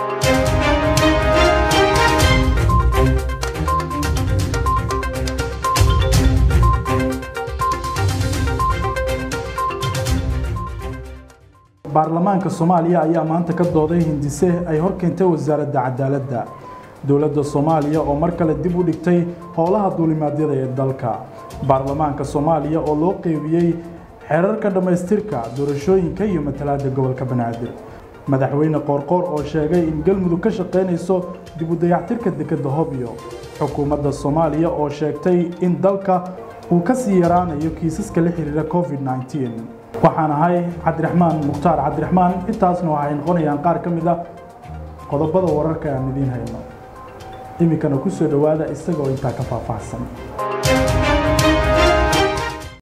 baarlamaanka soomaaliya ayaa maanta ka dooday hindise ay horkeentay wasaaradda cadaaladda dowladda soomaaliya oo mar kale dib u dhigtay howlaha duulimaadyada ee dalka baarlamaanka soomaaliya oo loo qeybiyey xeerarka dhammaystirka doorashooyinka iyo matalaadda gobolka banaadir madaxweyne qoorqoor oo sheegay in galmudug ka shaqaynayso dib u dayactirka dekedda hobyo xukuumadda soomaaliya oo sheegtay in dalka uu ka sii yaraanayo kiisaska la xiriira covid 19 waxaan ahay cabdiraxmaan mukhtaar cabdiraxmaan intaasna waxay noqonayaan qaar ka mid a qodobada wararka aan idiin hayno iminkana ku soo dhowaada isagoo intaa ka faahfaahsan